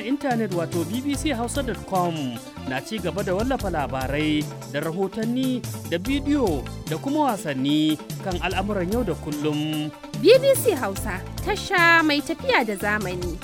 intanet wato bbchausa.com na ci gaba da wallafa labarai da rahotanni da bidiyo da kuma wasanni kan al'amuran yau da kullum. BBC Hausa tasha mai tafiya da zamani.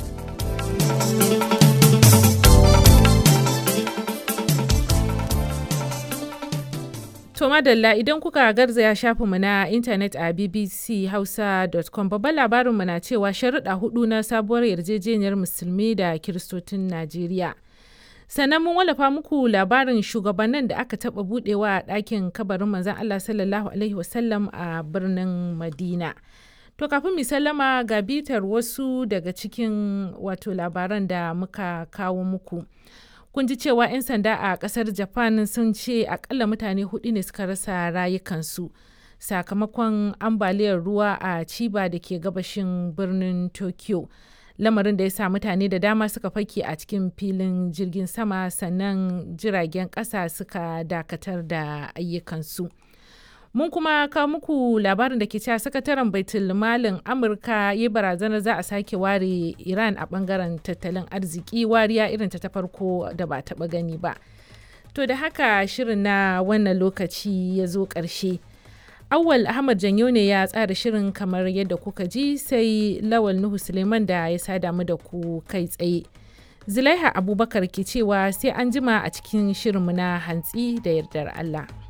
To madalla idan kuka garzaya shafinmu na intanet a bbchausa.com babban labarinmu na cewa sharuɗa hudu na sabuwar yarjejeniyar musulmi da kiristocin Najeriya. Sannan mun wallafa muku labarin shugabannin da aka taɓa buɗewa a ɗakin kabarin manzon Allah sallallahu Alaihi wasallam a birnin Madina. To kafin mu sallama ga bitar wasu daga cikin wato labaran da muka kawo muku. kun ji cewa 'yan sanda a kasar japan sun ce akalla mutane hudu ne suka rasa rayukansu sakamakon ambaliyar ruwa a ciba da ke gabashin birnin tokyo lamarin da ya sa mutane da dama suka fake a cikin filin jirgin sama sannan jiragen kasa suka dakatar da ayyukansu mun kuma kawo muku labarin da ke cewa sakataren baitul malin amurka ya barazanar za a sake ware iran a bangaren tattalin arziki wariya irin ta farko da ba taba gani ba to da haka shirin na wannan lokaci ya zo ƙarshe awwal ahmad janyo ne ya tsara shirin kamar yadda kuka ji sai lawal nuhu suleiman da ya sada mu da ku kai tsaye zulaiha abubakar ke cewa sai an jima a cikin shirinmu na hantsi da yardar allah